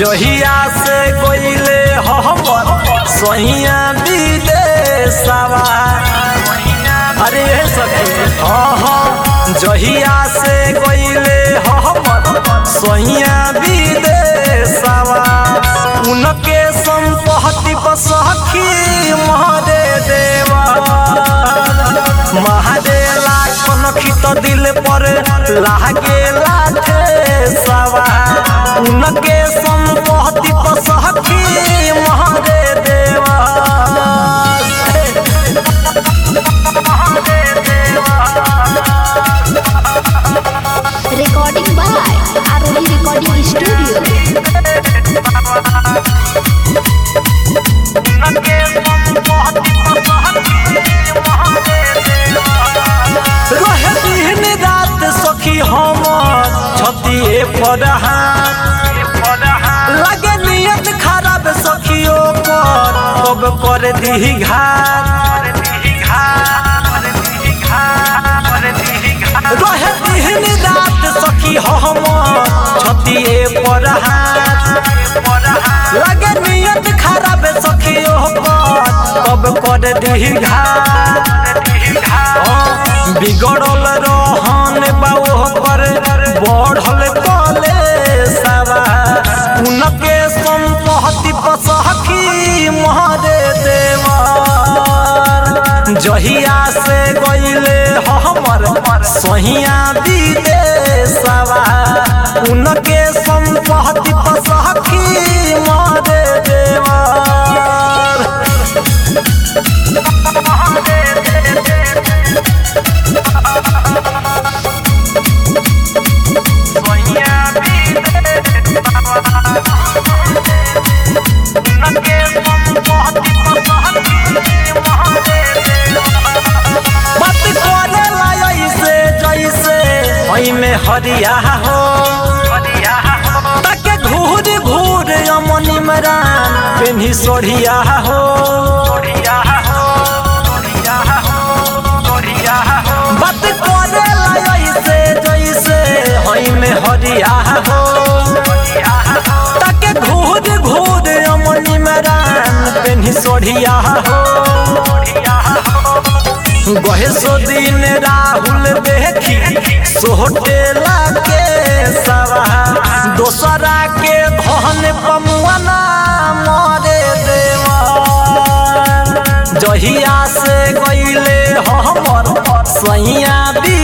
जहिया से गईले हमर सहिया विदेशवा अरे सखी हाँ हाँ जहिया से गईले हमर सहिया विदेशवा उनके संपत्ति पर सखी महरे देवा महादेला कनखी तो दिल पर लागे लाठे सवा उनके संपत्ति पर सखी महरे देवा recording by Aroli Recording Studio. रहे दिन रात सखी हमर छतिए पर लगे नियत खराब सखियों पर कब कर दी घात रहे दिन रात सखी हमर छतिए पर लगे नियत खराब सखियों पर कब कर दी घात बिगड़ल रहन बाओ पर बढ़ल कले सवा उनके संपत्ति पर सखी महरे देवर जहिया से गईले हमर सहिया विदेशवा उनके संपत्ति पर सखी महरे देवर बात करे ला ऐसे जैसे ओई में हरिया हो ताके घूर घूर अमन इमरान पेन्ही सोढ़िया हो बात करे ला ऐसे जैसे ओई में हरिया हो ताके घूर घूर अमन इमरान पेन्ही सोढ़िया हो गहे सो दिन राहुल देखी सोहटेला के सवा दोसरा के धन पमुआना मरे देवा जहिया से गईले हमर सैया भी